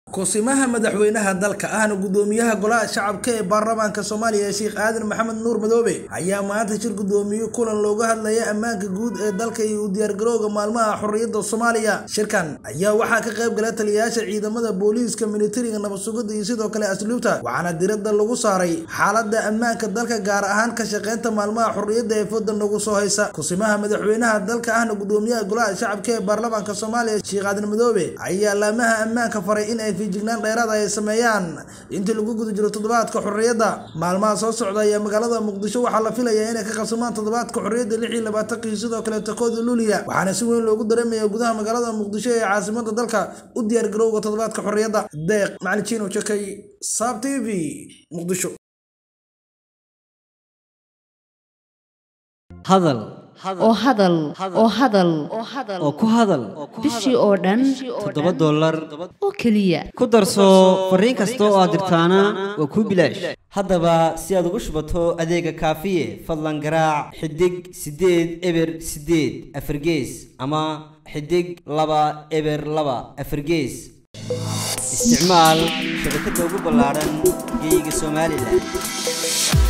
kusimaha madaxweynaha dalka ahna gudoomiyaha golaha shacabka ee baarlamaanka soomaaliya sheekh aadan maxamed nuur madoobe ayaa maanta shir gudoomiye kulan looga hadlaya ammaanka guud ee dalka iyo u diyaargarowga maalmaha xorriyadda soomaaliya shirkan ayaa waxaa ka qayb gala taliyayaasha ciidamada booliiska militariga nabadsugidda iyo sidoo kale asluubta waxaana diradda lagu saaray xaaladda ammaanka dalka gaar ahaan ka shaqeynta maalmaha xorriyadda ee fooda nagu soo haysa kusimaha madaxweynaha dalka ahna gudoomiyaha golaha shacabka ee baarlamaanka soomaaliya sheekh aadan madoobe ayaa laamaha ammaanka faray in ay fijignaan dheeraad ay sameeyaan intii lagu guda jiro toddobaadka xorriyadda maalmaha soo socda ayaa magaalada muqdisho waxaa la filayaa inay ka qabsamaan toddobaadka xorriyadda lix iyo labaatankii sidoo kaleeto kooda luuliya waxaana si weyn loogu dareemaya gudaha magaalada muqdisho ee caasimada dalka u diyaargarowga toddobaadka xorriyadda deeq macalin jiino jakay saab t v muqdisho hadal oo hadal oo hadal oo ku hadal bishii oo dhan toddoba dollar oo keliya ku darso fariin kasta oo aad dirtaana waa kuu bilaash haddaba si aad ugu shubato adeega kaafiye fadlan garaac xidig siddeed eber siddeed afargees ama xidig laba eber laba afargees isticmaal shabakadda ugu ballaaran geyga somalilan